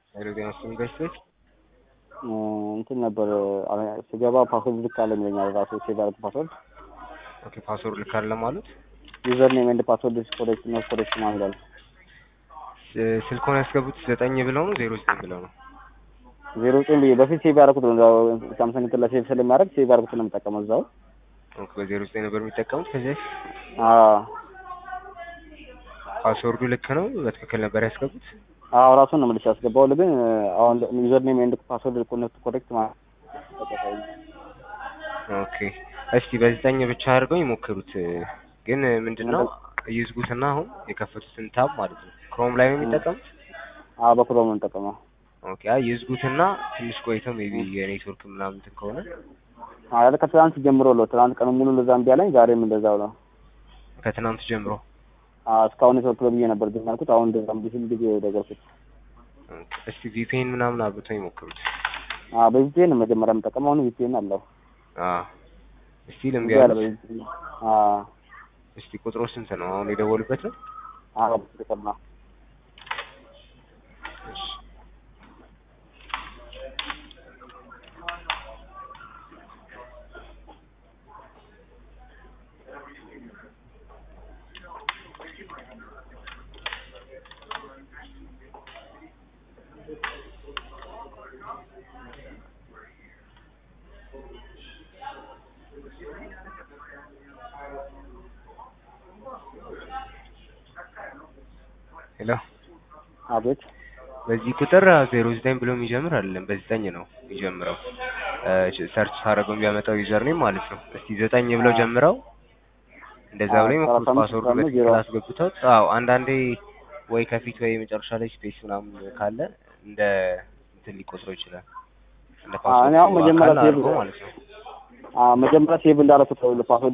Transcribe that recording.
ሄሎ ጤና ይስጥልኝ በስልክ እንትን ነበር ስገባ ፓስወርድ ልክ አለ ይለኛል ራሱ ሴቭ ያደረኩት ፓስወርድ ኦኬ ፓስወርድ ልክ አይደለም ማለት ዩዘር ኔም ኤንድ ፓስወርድ ኢዝ ኮሬክት ኖት ኮሬክት ምናምን ይላል። ስ- ስልኩን ያስገቡት ዘጠኝ ብለው ነው ዜሮ ዘጠኝ ብለው ነው ዜሮ ዘጠኝ ብዬ በፊት ሴቭ ያደረኩት ነው እዛው ሳምሰንግ እንትን ላይ ሴቭ ስለሚያደርግ ሴቭ ያደረኩት ነው የምጠቀመው እዛው። ኦኬ በዜሮ ዘጠኝ ነበር የሚጠቀሙት ከዚህ በፊት አዎ ፓስወርዱ ልክ ነው በትክክል ነበር ያስገቡት አዎ ራሱን ነው መልሼ ያስገባው ግን አሁን ዩዘር ኔም ኤንድ ፓስወርድ ኖት ኮሬክት ማለት ኦኬ እስቲ በዘጠኝ ብቻ አድርገው ይሞክሩት ግን ምንድነው ይዝጉትና አሁን የከፈቱትን ታብ ማለት ነው ክሮም ላይ ነው የሚጠቀሙት አዎ በክሮም ነው የምጠቀመው። ኦኬ አይ ይዝጉትና ትንሽ ቆይተው ሜቢ የኔትወርክ ምናምን እንትን ከሆነ አዎ ከትናንት ጀምሮ ነው ትናንት ቀን ሙሉ እንደዛ እምቢ አለኝ ዛሬም እንደዛው ነው። ከትናንት ጀምሮ አዎ እስካሁን ኔትወርክ ነው ብዬ ነበር ግን ያልኩት አሁን እንደዛ እምቢ ሲል ጊዜ ደገርኩት። ኦኬ እስቲ ቪፒኤን ምናምን አብርተው ይሞክሩት አዎ በቪፒኤን ነው መጀመሪያ የምጠቀመው አሁን ቪፒኤን አለው። አዎ እስቲ ልምቢ እምቢ አለ ያሉት በቪፒኤን። አዎ እስቲ ቁጥሩ ስንት ነው አሁን የደወሉበት ነው አዎ በትክክል ነው። እሺ ሄሎ አቤት በዚህ ቁጥር ዜሮ ዘጠኝ ብሎ የሚጀምር አይደለም በዘጠኝ ነው የሚጀምረው ሰርች ሳደርገው የሚያመጣው ዩዘር ኔም ማለት ነው እስቲ ዘጠኝ ብለው ጀምረው እንደዛ ብለው ይሞክሩት ሰላሳ አምስት ፓስወርዱ ደግሞ በትክክል ዜሮ አስገብተውት አዎ አንዳንዴ ወይ ከፊት ወይ መጨረሻ ላይ ስፔስ ምናምን ካለ እንደ እንትን ሊቆጥረው ይችላል እንደ አዎ እኔ አሁን ፓስወርዱ መጀመሪያ አካል ሴቭ አድርጎ ማለት ነው አዎ መጀመሪያ ሴቭ እንዳደረኩት ነው ፓስወርድ